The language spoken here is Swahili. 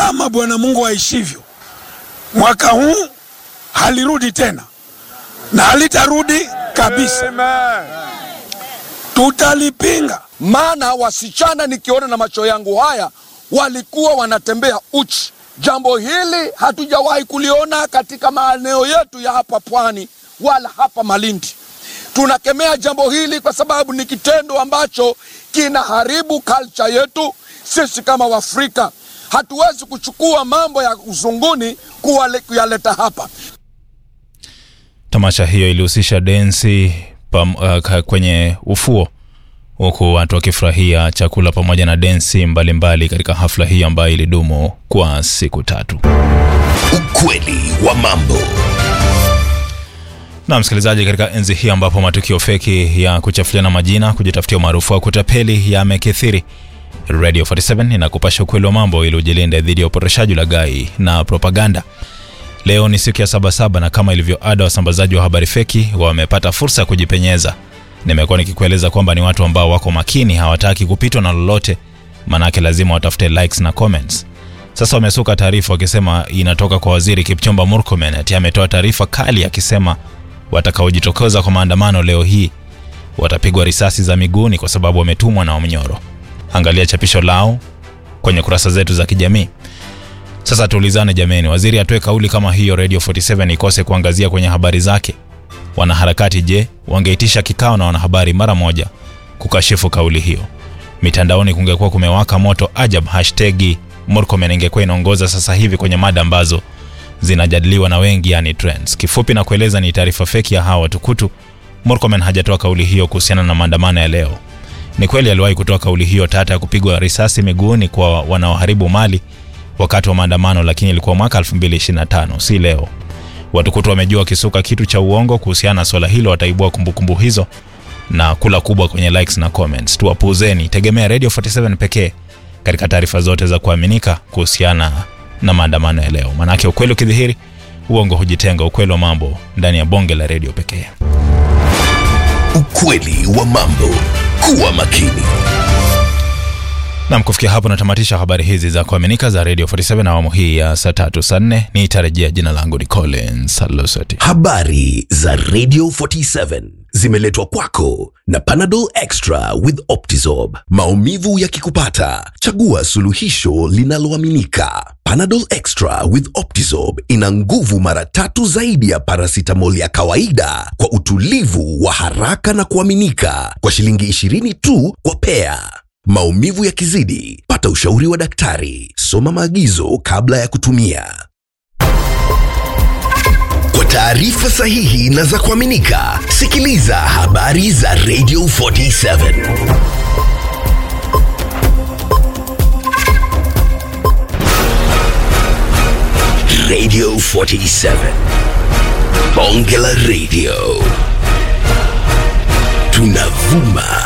kama Bwana Mungu aishivyo, mwaka huu halirudi tena na halitarudi kabisa. Tutalipinga. maana wasichana nikiona na macho yangu haya walikuwa wanatembea uchi. Jambo hili hatujawahi kuliona katika maeneo yetu ya hapa pwani wala hapa Malindi. Tunakemea jambo hili kwa sababu ni kitendo ambacho kinaharibu culture yetu. Sisi kama Waafrika hatuwezi kuchukua mambo ya uzunguni kuwale- kuyaleta hapa. Tamasha hiyo ilihusisha densi pam, uh, ka- kwenye ufuo huku watu wakifurahia chakula pamoja na densi mbalimbali katika hafla hii ambayo ilidumu kwa siku tatu. Ukweli wa mambo. Na msikilizaji, katika enzi hii ambapo matukio feki ya kuchafuliana majina, kujitafutia umaarufu wa kutapeli yamekithiri, Radio 47 inakupasha ukweli wa mambo ili ujilinde dhidi ya upotoshaji, ulaghai na propaganda. Leo ni siku ya Sabasaba na kama ilivyo ada, wasambazaji wa habari feki wamepata fursa ya kujipenyeza. Nimekuwa nikikueleza kwamba ni watu ambao wako makini, hawataki kupitwa na lolote, manake lazima watafute likes na comments. Sasa wamesuka taarifa wakisema inatoka kwa waziri Kipchumba Murkomen, ati ametoa taarifa kali akisema watakaojitokeza kwa maandamano leo hii watapigwa risasi za miguuni kwa sababu wametumwa na Omnyoro. Angalia chapisho lao kwenye kurasa zetu za kijamii. Sasa tuulizane jameni, waziri atoe kauli kama hiyo, Radio 47 ikose kuangazia kwenye habari zake. Wanaharakati je, wangeitisha kikao na wanahabari mara moja kukashifu kauli hiyo? Mitandaoni kungekuwa kumewaka moto ajab. Hashtagi Murkomen ingekuwa inaongoza sasa hivi kwenye mada ambazo zinajadiliwa na wengi, yani trends. Kifupi na kueleza, ni taarifa feki ya hawa watukutu. Murkomen hajatoa kauli hiyo kuhusiana na maandamano ya leo. Ni kweli aliwahi kutoa kauli hiyo tata ya kupigwa risasi miguuni kwa wanaoharibu mali wakati wa maandamano, lakini ilikuwa mwaka 2025 si leo. Watukutu wamejua wakisuka kitu cha uongo kuhusiana na swala hilo wataibua kumbukumbu hizo na kula kubwa kwenye likes na comments. Tuwapuuzeni, tegemea Radio 47 pekee katika taarifa zote za kuaminika kuhusiana na maandamano ya leo, manake ukweli ukidhihiri, uongo hujitenga. Ukweli wa mambo ndani ya bonge la redio pekee. Ukweli wa mambo. Kuwa makini. Nam, kufikia hapo natamatisha habari hizi za kuaminika za Radio 47 na awamu hii ya saa tatu saa nne. Nitarejea. Jina langu ni Collins Alosati. Habari za Radio 47 zimeletwa kwako na Panadol Extra with Optizorb. Maumivu yakikupata, chagua suluhisho linaloaminika. Panadol Extra with Optizorb ina nguvu mara tatu zaidi ya paracetamol ya kawaida kwa utulivu wa haraka na kuaminika kwa shilingi 20 tu kwa pea. Maumivu yakizidi, pata ushauri wa daktari. Soma maagizo kabla ya kutumia. Kwa taarifa sahihi na za kuaminika, sikiliza habari za Radio 47. Radio 47. Bonge la Radio. Tunavuma